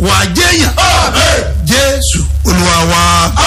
wàá jẹ́yàn jésù olúwa wa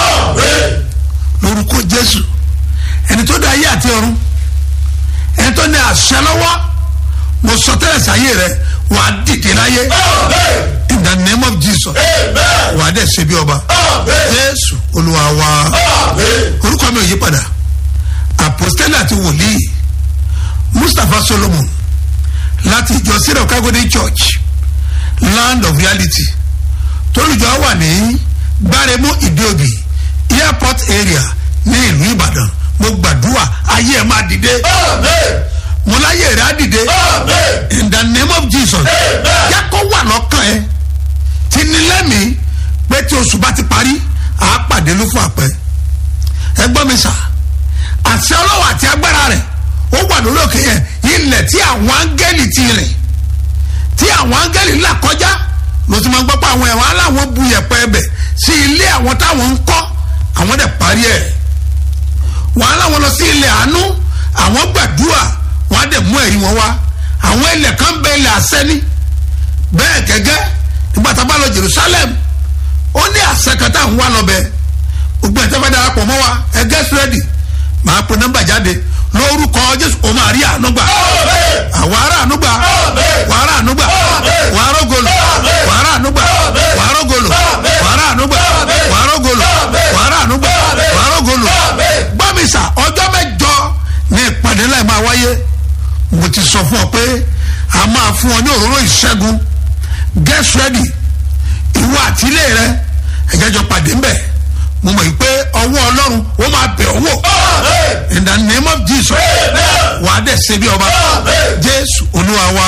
lórúkọ jésù ẹni tó dá ayé àti ọ̀run ẹni tó ní àṣẹ lọ́wọ́ mo sọ tẹ́lẹ̀ sáyé rẹ wàá dìde láyé in the name of jesus wàá dẹ̀ ṣe bí ọba jésù olúwa wa orúkọ mi ò yí padà apostoli àti wòlíì mustapha solomon láti ìjọ syria kagodi church land of reality tólùjọ wà ní gbáremú ìdíòbí airport area ní ìlú ìbàdàn mo gbàdúrà ayé ẹ máa dìde mo láyé rẹ á dìde in the name of jesus yẹ kó wà lọ́kàn ẹ ti ní lẹ́mìí pé tí oṣù bá ti parí àá pàdé ló fún àpẹ ẹ gbọ́ mi sà àṣẹ ọlọ́wọ́ àti agbára rẹ̀ ó wà lórí òkè yẹn ilẹ̀ tí àwọn áńgẹ́lì ti rìn tí àwọn áńgẹ́lì là kọjá ló ti máa ń gbọ́ pé àwọn ẹ̀wọ̀n aláwọ̀ bu yẹ̀pẹ̀ ẹbẹ̀ sí ilé àwọn táwọn ń kọ́ àwọn dẹ̀ parí ẹ̀ wọ́n aláwọ̀ lọ sí ilẹ̀ àánú àwọn gbàdúrà wọ́n á dẹ̀ mú ẹ̀rí wọn wá àwọn ilẹ̀ kan bẹ ilẹ̀ àsẹ́ni bẹ́ẹ̀ gẹ́gẹ́ nígbà tá a bá lọ jerusalem ó ní àṣẹ kan tá à ń wá lọ bẹ́ẹ̀ gbogbo ẹ̀ tẹ́ fẹ́ darapọ̀ mọ́ wa ẹ get ready màá pe nọ́mbà jáde lórúkọ jésù o máa rí ànúgbà àwọn ará ànúgbà wàrà ànúgbà wàrà ògolo wàrà ànúgbà wàrà ògolo wàrà ànúgbà wàrà ògolo wàrà ànúgbà wàrà ògolo gbọ́mísà ọjọ́ mẹ́jọ ní ìpàdé láì máa wáyé mo ti sọ fún ọ pé a máa fún ọ ní òróró ìṣẹ́gun get ready ìwọ àtìlé rẹ ẹ̀jẹ̀jọ pàdé ńbẹ̀ mo mọ̀ pé ọwọ́ ọlọ́run ó máa bẹ̀ ọ́ wò in the name of jesus wà á dẹ̀ ṣe bí ọba jésù olúwa wa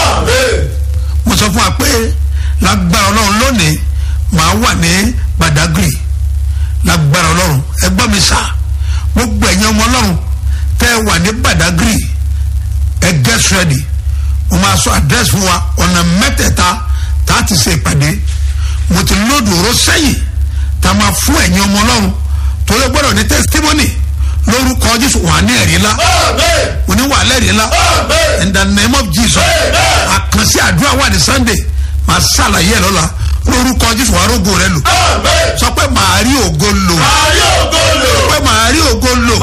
mo sọ fún wa pé lágbára ọlọ́run lónìí màá wà ní badagry lágbára ọlọ́run ẹgbọ́n mi sà gbogbo ẹ̀yin ọmọ ọlọ́run tẹ́ ẹ wà ní badagry ẹ get ready mo máa sọ address fún wa ọ̀nà mẹ́tẹ̀ẹ̀ta tá a ti ṣe ìpàdé mo ti lóòdù oró sẹ́yìn tá a máa fún ẹ̀yin ọmọ ọlọ́run torí gbọ́dọ̀ ní testimony lórúkọ jésù wà ní ẹ̀rí ńlá òní wà lẹ́rìí ńlá in the name of jesus àkànṣe àdúrà wà ní sunday máa ṣàlàyé ẹ̀ lọ́la lórúkọ jésù wà rógo rẹ lò sọ pé màá rí ògo lò sọ pé màá rí ògo lò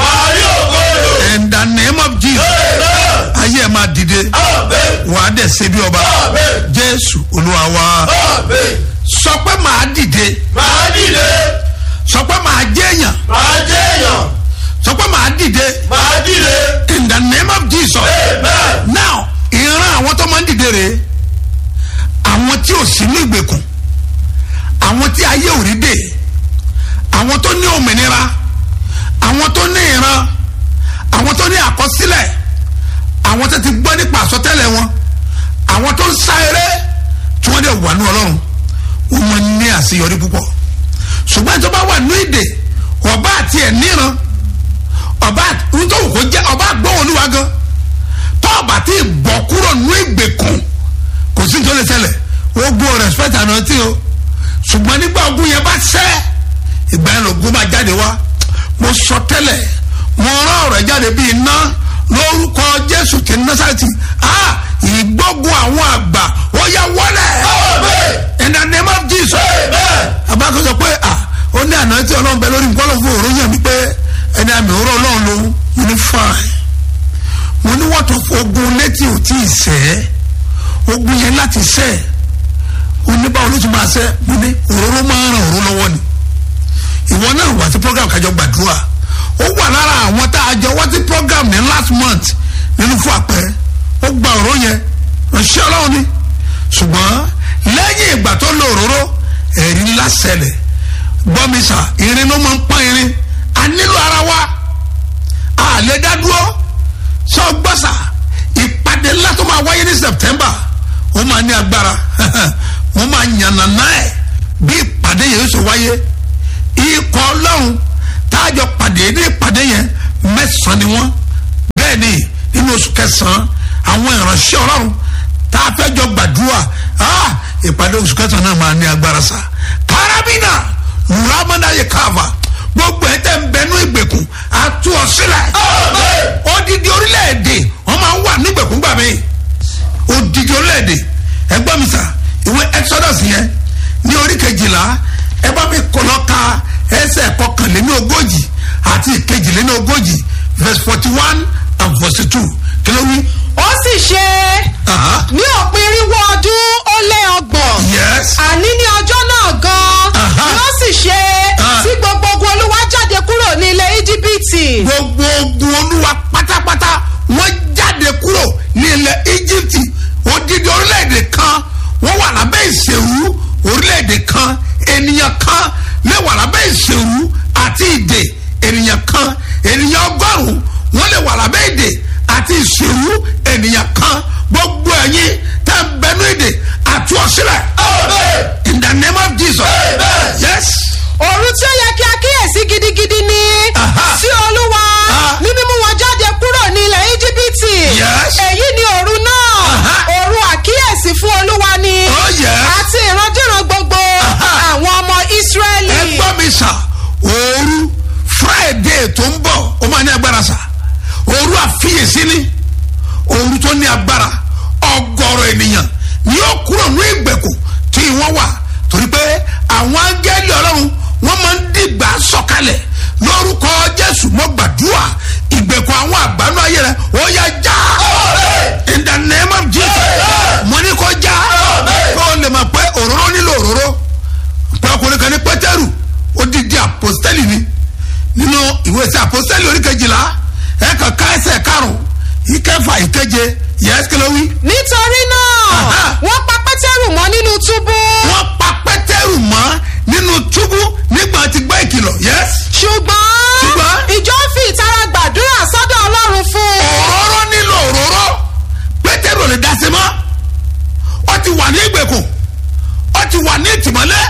in the name of jesus ayé ẹ̀ máa dìde wà á dẹ̀ ṣe bí ọba jésù olúwa wa sọ pé màá dìde Màá dìde, sọ pé màá jẹ́yàn màá jẹ́yàn, sọ pé màá dìde màá dìde, in the name of jesus amen. now ìran àwọn tó máa ń dìde rèé àwọn tí ò sí ní ìgbèkùn àwọn tí ayé ò rí dè àwọn tó ní òmìnira àwọn tó ní ìran àwọn tó ní àkọsílẹ̀ àwọn tó ti gbọ́ nípa àsọtẹ́lẹ̀ wọn àwọn tó ń sá eré tí wọ́n dẹ̀ wà ní ọlọ́run wọ́n máa ń ní àṣeyọrí púpọ̀ ṣùgbọ́n tó bá wà ní ìdè ọba àti ẹ̀ níran ọba nítorí kò jẹ́ ọba àgbọ̀n olúwa gan tọ́ọ̀bà tí ì bọ̀ kúrò ní ìgbèkùn kò sí nítorí ṣẹlẹ̀ ó gbọ́ respect àná tí o ṣùgbọ́n nígbà ogun yẹn bá ṣẹ́ ìgbà yẹn lògùn máa jáde wá mo sọ tẹ́lẹ̀ mo rán ọ̀rọ̀ jáde bí iná lórúkọ jésù ti násàtì ah ìgbógun àwọn àgbà ó yẹ wọlé in the name of jesus abákan sọ pé ah ó ní àná tí ọlọ́run bẹ lórí nǹkan ọlọ́run fún òórùn yẹn mi pé ẹni àmì òórùn ọlọ́run ló mo ní fine mo ní wọ́n tó ogun létí ò tí ì sẹ́ ogun yẹn láti sẹ́ oníbàwọ̀ ló ti máa sẹ́ mo ní òróró máa ń ràn òróró lọ́wọ́ ni ìwọ náà wá sí program kájọ gbàdúrà ó wà lára àwọn tá a jọ wá sí program ní last month nínú fún àpẹẹrẹ ó gba òróró yẹn ránṣẹ́ ọlọ́run ni ṣùgbọ́n lẹ́yìn ìgbà tó lo òróró ẹ̀rí ńlá ṣẹlẹ̀ gbọ́mísà irin ló máa ń pọ́n irin a nílò ara wa a lè dá dúró sọ gbọ́sà ìpàdé ńlá tó máa wáyé ní september ó máa ní agbára wọ́n máa yànnàná ẹ̀ bí ìpàdé yẹn ṣe wáyé ikọ̀ ọlọ́run táàjọ pàdé ní ìpàdé yẹn mẹ́sàn-án ni wọ́n bẹ́ẹ̀ ni nínú oṣù kẹsàn-án àwọn ìránṣẹ́ ọlọ́run tá a fẹ́ jọ gbàdúrà ah, ìpàdé oṣù kẹsàn-án náà máa ní agbára sa karabina luramanda yẹ káfa gbogbo ẹ̀ tẹ́ ń bẹnu ìgbèkùn àtú ọ sílẹ̀ odidi orílẹ̀-èdè wọ́n máa ń wà nígbèkùn gbà mí odidi orílẹ̀-èdè ẹgbọ́n mi sà ìwé exodus yẹn ní kejìlá ẹ bá mi kọlọ ka ẹsẹ̀ kọkànléní ogójì àti ìkejìléní ogójì verse forty one and forty two kí ló wí. ó sì ṣe Aha. ní òpin irínwó ọdún ó lé ọgbọ̀n yes àní ní ọjọ́ náà gan-an Aha. ni ó sì ṣe Ah. tí gbogbo ogun olúwa jáde kúrò ní ilẹ̀ íjíbítì gbogbo ogun olúwa pátápátá wọ́n jáde kúrò ní ilẹ̀ egypt odidi orílẹ̀-èdè kan wọ́n wà lábẹ́ ìṣèlú orílẹ̀-èdè kan ènìyàn kan lè wà lábẹ́ ìṣèlú àti ìdè ènìyàn kan ènìyàn ọgọ́rùn-ún wọ́n lè wà lábẹ́ ìdè àti ìṣèlú ènìyàn kan gbogbo ẹ̀yin tẹ́ ń bẹnu ìdè àti ọ̀sílẹ̀ in the name of jesus yes òru tí ó yẹ kí a kíyèsí gidigidi ni Aha. sí olúwa Ah. ní mímú wọn jáde kúrò ní ilẹ̀ íjíbítì Yes. èyí ni òru náà Aha. òru àkíyèsí fún olúwa ni Oh, yes. àti ìrandíran gbogbo Aha. àwọn ọmọ ísírẹ́lì. ẹ gbọ́ mi sà òru friday tó ń bọ̀ ó máa ní agbára sà òru àfiyèsí ni òru tó ní agbára ọgọ́rọ̀ ènìyàn ni yóò kúrò ní ìgbèkùn tí wọ́n wà torí pé àwọn áńgẹ́lì ọlọ́run wọ́n máa ń dìgbà sọ̀kalẹ̀ lórúkọ jésù mọ́ gbàdúrà ìgbèkùn àwọn àgbánú ayé rẹ ó yá já in the name of jesus mo ní kó já kó o lè mọ̀ pé òróró nílò òróró pé ọkùnrin kan ní pétérù odidi apostoli ni nínú ìwé sí apostoli oríkejìlá ẹ kàn ká ẹsẹ karùn ìkẹfà ìkeje yẹs kí ló wí. nítorí náà Aha. wọ́n pa pétérù mọ́ nínú túbú wọ́n pa pétérù mọ́ nínú túbú nígbà tí gbọ́ ìkìlọ̀ yẹs. ṣùgbọ́n Ṣùgbọ́n? ìjọ fi ìtara gbàdúrà sọ́dọ̀ ọlọ́run fún un. òróró nílò òróró pétérù ò lè dá sí mọ́ ó ti wà ní ìgbèkùn ó ti wà ní ìtìmọ́lẹ̀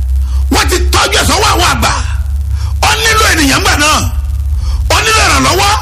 wọ́n ti tọ́jú ẹ̀sọ́ wọ àwọn àgbà ó nílò ènìyàn gbà náà ó nílò ìrànlọ́wọ́